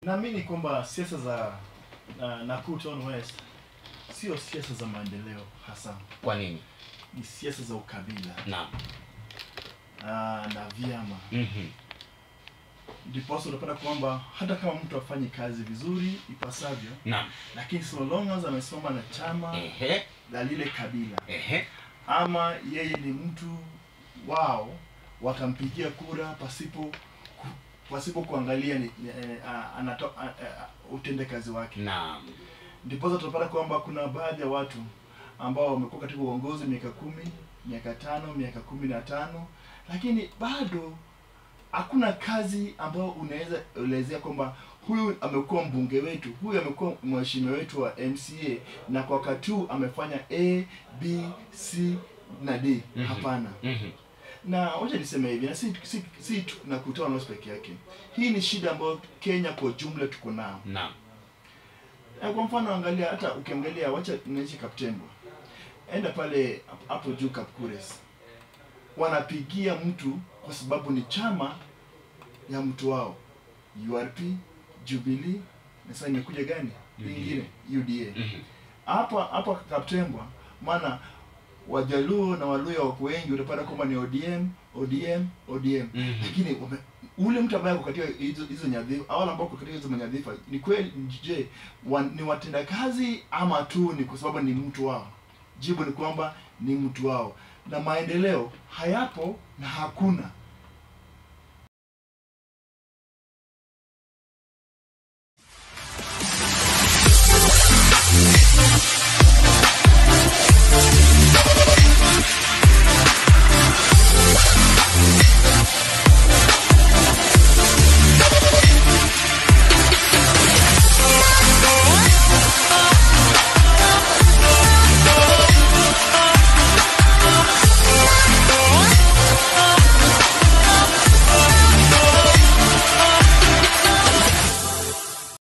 naamini kwamba siasa za uh, Nakuru Town West sio siasa za maendeleo hasa, Kwa nini? ni siasa za ukabila Naam. uh, na vyama. Mhm. Ndiposa unapata kwamba hata kama mtu afanye kazi vizuri ipasavyo, Naam. lakini so long as amesimama na chama Ehe. la lile kabila Ehe. ama yeye ni mtu wao, watampigia kura pasipo ku- pasipo kuangalia ni, ni, eh, ah, anato, ah, ah, utendekazi wake. Naam. Ndiposa tunapata kwamba kuna baadhi ya watu ambao wamekuwa katika uongozi miaka kumi, miaka tano, miaka kumi na tano, lakini bado hakuna kazi ambayo unaweza elezea kwamba huyu amekuwa mbunge wetu, huyu amekuwa mheshimiwa wetu wa MCA na kwa wakati huu amefanya A, B, C na D. Mhm. Hapana. Mhm. Na wacha niseme hivi, na si, si, si tu na kutoa North peke yake. Hii ni shida ambayo Kenya kwa jumla tuko nao. Naam. Eh, Kwa mfano angalia, hata ukiangalia, wacha naishi Kaptembwa, enda pale hapo juu Kapkures, wanapigia mtu kwa sababu ni chama ya mtu wao, URP, Jubilee na sasa imekuja gani UDA. ingine UDA. Mhm. Hapa hapa Kaptembwa, maana Wajaluo na Waluya wako wengi, utapata kwamba ni ODM ODM ODM Mhm. lakini wame, ule mtu ambaye ako katika hizo hizo nyadhifa au ambao ako katika hizo nyadhifa ni kweli je wa, ni watenda kazi ama tu ni kwa sababu ni mtu wao jibu ni kwamba ni mtu wao na maendeleo hayapo na hakuna